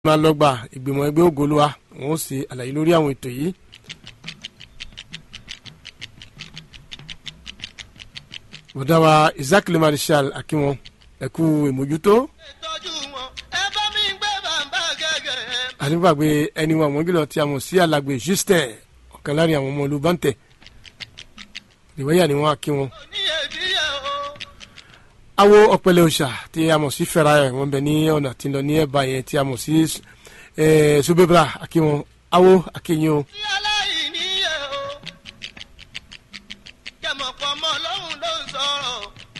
máa lọ́gbà ìgbìmọ̀ ẹgbẹ́ ògolúwa wọn ó ṣe àlàyé lórí àwọn ètò yìí. bọ̀dá wa isaac le marshal akínwọn ẹ̀kú ìmójútó tọ́jú wọn ẹ bá mi gbé bàbá gẹ́gẹ́. àdìgbàgbé ẹni wọn àwọn jùlọ tí a mọ̀ sí alàgbé justin ọ̀kan láàrin àwọn ọmọ olùbántẹ̀ ìwéyà ni wọ́n akínwọn. ní èdìyẹ o. awo ọ̀pẹ̀lẹ̀ òòṣà tí a mọ̀ sí fẹ́ra ẹ̀ wọ́n bẹ ní ọ̀nà tí ń lọ ní ẹ̀bá yẹn tí a mọ̀ sí subebra akínwọn awo akínyìn o. tí aláìní yẹ o. kẹmọ̀ pọ̀ mọ́ lọ́hùn ló ń sọ̀rọ̀.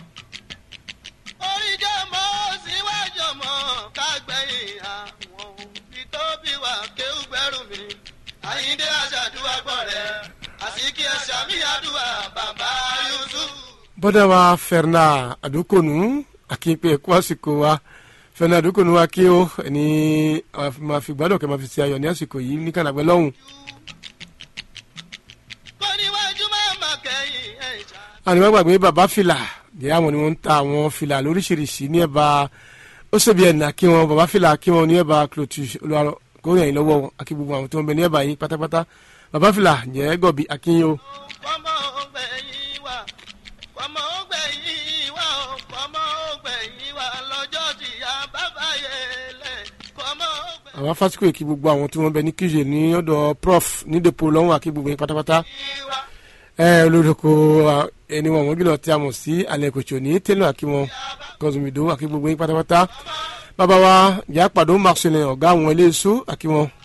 orí jẹ́ mọ́ síwájú mọ́ kágbẹ̀yìn àwọn òbí tó bí wà kéwù gbẹ́rù mi. àyíndé aṣàdúrà gbọ́ rẹ̀ àsìkí ẹ̀ṣà mi àdúrà bàbá yusuf. bọ́dà wa fẹ́ràn àdókònú akínpé ẹ̀kú àsìkò wa fẹ́ràn àdókònú wa kí ó ẹni máa fi gbádùn kẹ́ máa fi ṣe ayọ̀ ní àsìkò yìí ní kànáàgbẹ́ lọ́hùn. kó níwájú máa mà kẹ́yìn ẹ̀ṣà. àníwá gbàgbé bàbá fìlà jẹ́ àwọn ni wọ́n ń ta àwọn fìlà lóríṣiríṣi ní ẹ̀bá ó ṣèbí ẹ̀nà kí wọn bàbá fìlà kí wọn ní ẹ̀bá clotus olùwàrọ̀ kórè ẹ̀yìn lọ́wọ́ akí gbogbo àwọn tó ń bẹ ní ẹ̀bá yìí pátápátá bàbá fìlà jẹ́ gọ̀bì akínyó kọ́mọ ògbẹ̀yìn wa kọ́mọ ògbẹ̀yìn wa o kọ́mọ ògbẹ̀yìn wa lọ́jọ́ tí a bá báyé lẹ̀ kọ́mọ ògbẹ̀yìn àwọn fásitì èkì gbogbo àwọn tí wọ́n bẹ ní kíjè ní ọ̀dọ̀ prof ní depo lọ́wọ́ akí gbogbo yín pátápátá wa ẹ olódoko ẹni wọn wọn jùlọ tí a mọ̀ sí alẹ́ kòtò ní tẹ́lẹ̀ akí wọn kọ́sùmìdó akí gbogbo yín pátápátá bàbá wa ìyá pàdó marcelin ọ̀gá àwọn ilé iṣu akí wọn